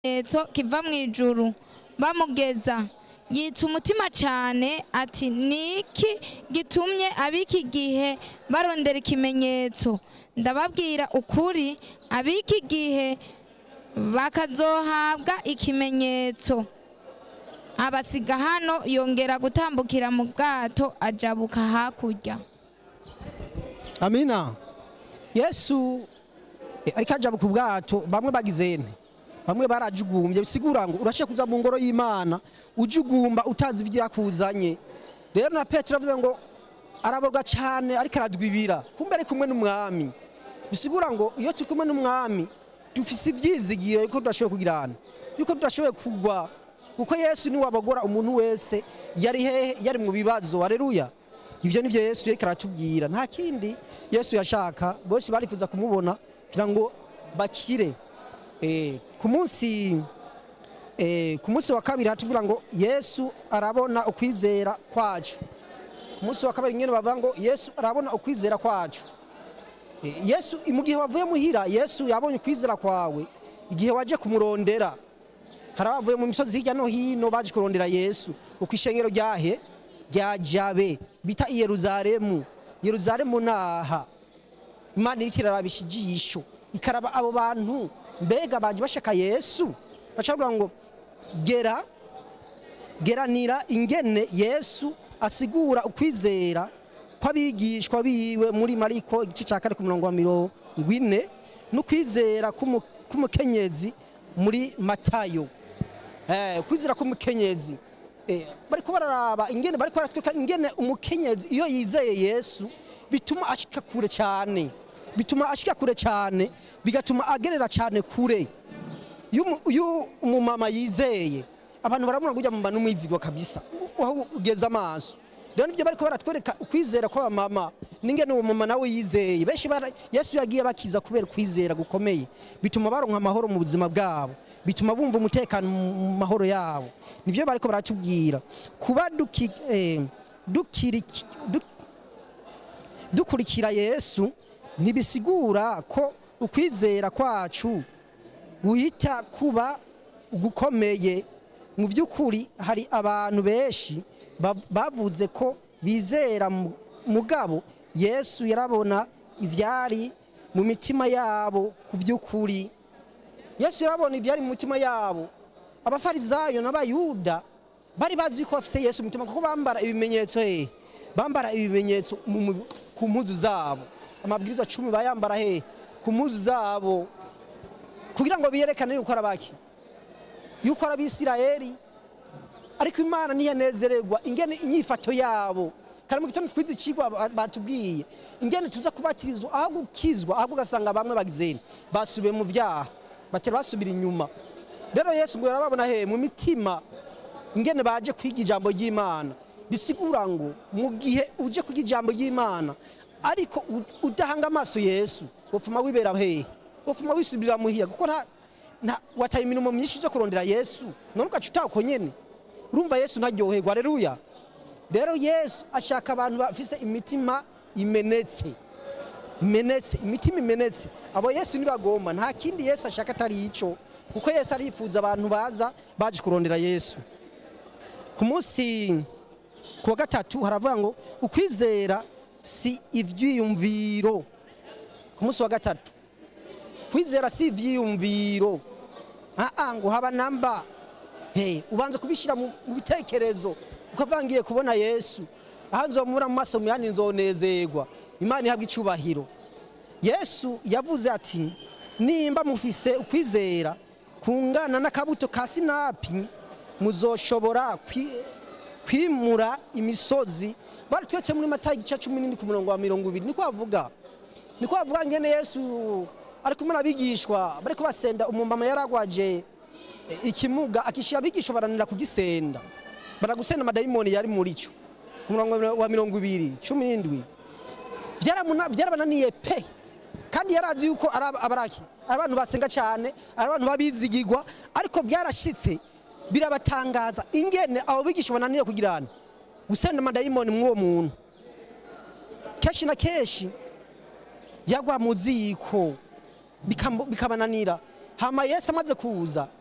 ikimenyetso kiva mu ijuru bamugeza yitsa umutima cyane ati niki gitumye ab'iki gihe barondera ikimenyetso ndababwira ukuri ab'iki gihe bakazohabwa ikimenyetso abasiga hano yongera gutambukira mu bwato ajabuka hakurya amina yesu eh, ariko aja ku bwato bamwe bagize nte bamwe barajugumbye bisigura ngo urashe kuza mu ngoro y'imana ujugumba utazi ivyakuzanye rero na petero avuze ngo araborwa cyane ariko aradwibira kumbe ari kumwe n'umwami bisigura ngo iyo turi kumwe n'umwami dufise ivyizigiro yuko tudashoboye kugirana yuko tudashoboye kugwa kuko yesu niwe abagora umuntu wese yari hehe yari mu bibazo haleluya ivyo nivyo yesu yariko aratubwira nta kindi yesu yashaka bose barifuza kumubona kugira ngo bakire eh, ku munsi eh, ku munsi wa kabiri hatubwira ngo yesu arabona ukwizera kwacu ku munsi wa kabiri nyene bavuga ngo yesu arabona ukwizera kwacu Eh, yesu mu gihe wavuye muhira yesu yabonye ukwizera kwawe igihe waje kumurondera hari abavuye mu misozi hirya no hino baje kurondera yesu uko ishengero ryahe rya jabe bita i yeruzalemu yeruzalemu naha imana iriko irarabisha ijisho ikaraba abo bantu mbega baje bashaka yesu bacavuga ngo gera geranira ingene yesu asigura ukwizera kw'abigishwa biwe muri mariko igice cya kane ku murongo wa mirongo ine n'ukwizera k'umu- k'umukenyezi muri matayo Eh, kwizera k'umukenyezi Eh, bariko bararaba ingene bariko baratwereka ingene umukenyezi iyo yizeye yesu bituma ashika kure cyane bituma ashika kure cyane bigatuma agerera cyane kure iyo umu- iyo umumama yizeye abantu barabona kujya mu bantu umwizigwa kabisa u- aho ugeze amaso rero nibyo bariko baratwereka ukwizera kw'abamama n'ingene uwo mama nawe yizeye benshi bara- yesu yagiye bakiza kubera ukwizera gukomeye bituma baronka amahoro mu buzima bwabo bituma bumva umutekano mu mahoro yabo nivyo bariko baratubwira kuba duki, eh, dukiriki- du- dukurikira yesu ntibisigura ko ukwizera kwacu guhita kuba gukomeye mu by'ukuri hari abantu benshi bav- bavuze ko bizera mu- mugabo yesu yarabona ibyari mu mitima yabo ku by'ukuri yesu yarabona ibyari mu mitima yabo abafarizayo n'abayuda bari bazi ko bafise yesu mu mitima kuko bambara ibimenyetso hehe bambara ibimenyetso mu- mu- ku mpuzu zabo amabwiriza cumi bayambara hehe ku mpuzu zabo kugira ngo biyerekane yuko ari abaki yuko ari abisirayeli ariko imana ntiyanezererwa ingene inyifato yabo kandi mu gitondo twize ikigwa ba- batubwiye ingene tuza kubatirizwa aho gukizwa ahubwo ugasanga bamwe bagizeni basubiye mu vyaha batera basubira inyuma rero yesu ngo yarababona he mu mitima ingene baje kwiga ijambo ry'imana bisigura ngo mu gihe uje kwiga ijambo ry'imana ariko u- udahanga amaso yesu wofuma wibera hehe wofuma wisubirira muhiya kuko nta nta wataye imirimo myinshi zo kurondera yesu none ugaca utako nyene urumva yesu ntaryoherwa aleluya rero yesu ashaka abantu bafise imitima imenetse imenetse imitima imenetse abo yesu nibagomba nta kindi yesu ashaka atari ico kuko yesu arifuza abantu baza baje kurondera yesu ku munsi ku wa gatatu haravuga ngo ukwizera si ivyiyumviro ku munsi wa gatatu kwizera si ivyiyumviro aa ngo haba namba hey, ubanza kubishyira mu mu bitekerezo ukavuga ngiye kubona yesu aho nzomura mu maso muyandi nzonezerwa imana ihabwa icubahiro yesu yavuze ati nimba mufise ukwizera kungana n'akabuto ka sinapi muzoshobora kwi- kwimura imisozi baratweretse muri matayo igice cumi n'indwi ku murongo wa mirongo ibiri niko bavuga niko bavuga ngene yesu ari kumwe n'abigishwa bariko basenda umumama yaragwaje eh, ikimuga akishira abigishwa baranira kugisenda baragusenda amadayimoni yari muri cyo ku murongo wa mirongo ibiri cumi n'indwi Byaramuna- byarabananiye pe kandi yarazi yuko ari aba- abaraki ari abantu basenga cyane ari abantu babizigirwa ariko byarashitse birabatangaza ingene abo bigisha bananiye kugirana gusenda amadayimoni mw'uwo muntu kenshi na kenshi yagwa mu ziko bikam- bikabananira hama yesu amaze kuza